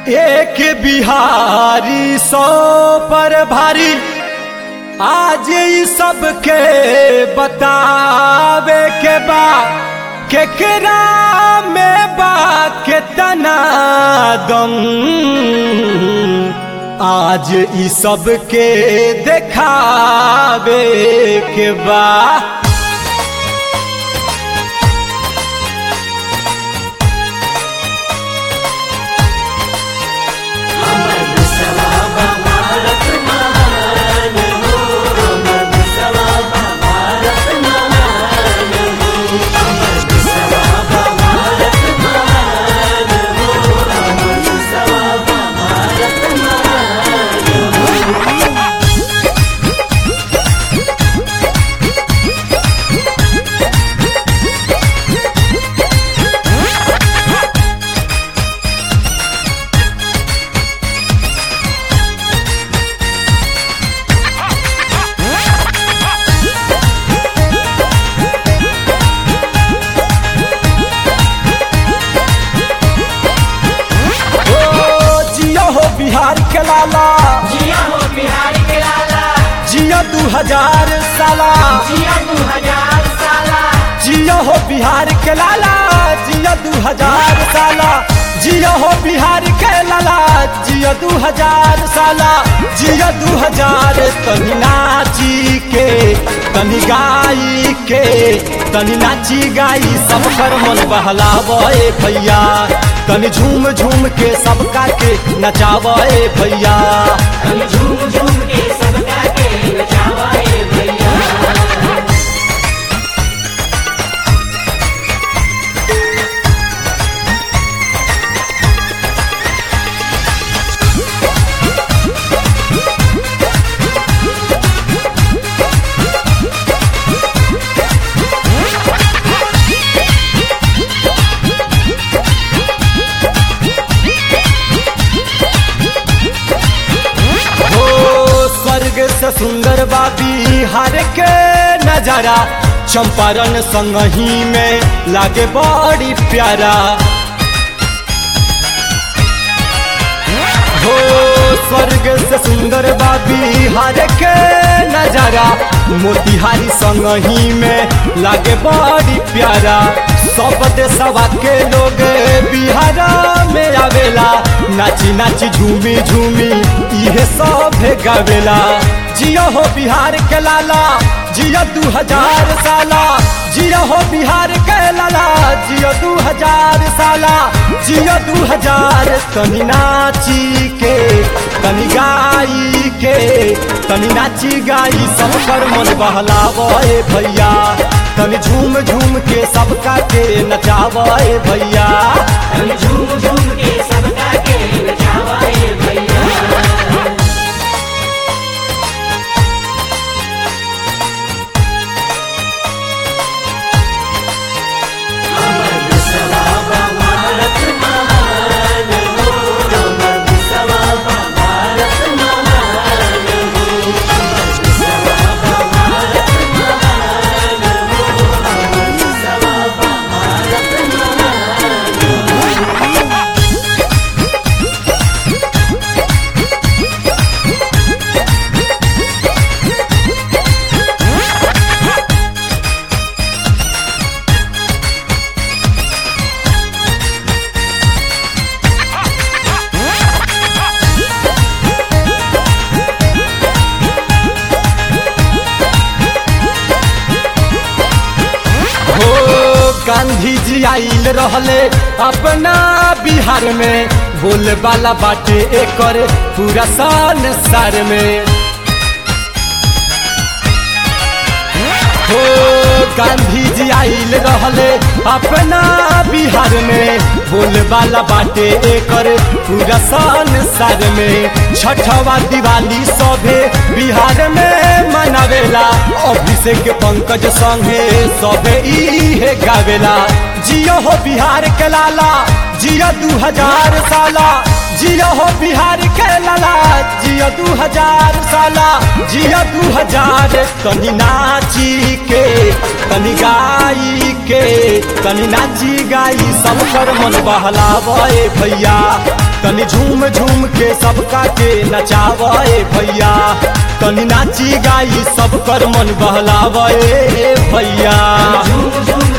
एक बिहारी सौ पर भारी आज ई सबके बतावे के बा केकरा में बा केतना दम आज ई सबके देखावे के बा ओ जियो हो बिहार के लाला जिया हो बिहार के लाला जियो दू हजार साला जिया दू हजार साला जियो हो बिहार के लाला जियो दू हजार साला जियो हो बिहार के लाला जियो दू हजार साला जियो दू हजार तनी नाची के तनी गाई के तनी नाची गाई सब कर मन बहलावे भैया तनी झूम झूम के सबका के नचावे भैया हम झूम झूम के सबका के नचावाए भैया हो स्वर्ग से सुंदर बा बिहार के नजारा चंपारण संगही में लागे बड़ी प्यारा हो स्वर्ग से सुंदर बा बिहार के नजारा मोतिहारी संगही में लागे बड़ी प्यारा सब देशवा के लोग बिहार में आवेला नाची नाची झूमी झूमी इहे सब गावेला जियो हो बिहार के लाला जियो दू हजार साला जियो हो बिहार के लाला जियो दू हजार साला जियो दू हजार तनी नाची के तनी गाई के तनी नाची गाई सब कर मन बहलावे भैया तनी झूम झूम के सबका के नचावे भैया हम झूम झूम के सबका के नचावाए भैया हो गांधी जी आइल रहले अपना बिहार में बोल वाला बाटे एकर पूरा संसार में हो गांधी जी आइल रहले अपना बिहार में बोल वाला बाटे एकर पूरा संसार में छठवा दिवाली सभे बिहार में मनावेला अभिषेक पंकज संगे सभे इहे गावेला जियो हो बिहार के लाला जियो दू हजार साला जियो हो बिहार के लाला जियो दू हजार साला जियो दू हजार तनी नाची के तनी गाई के तनी नाची गाई सब कर मन बहलावे भैया तनी झूम झूम के सबका के नचावे भैया तनी नाची गाई सब कर मन बहलावे भैया झूम झूम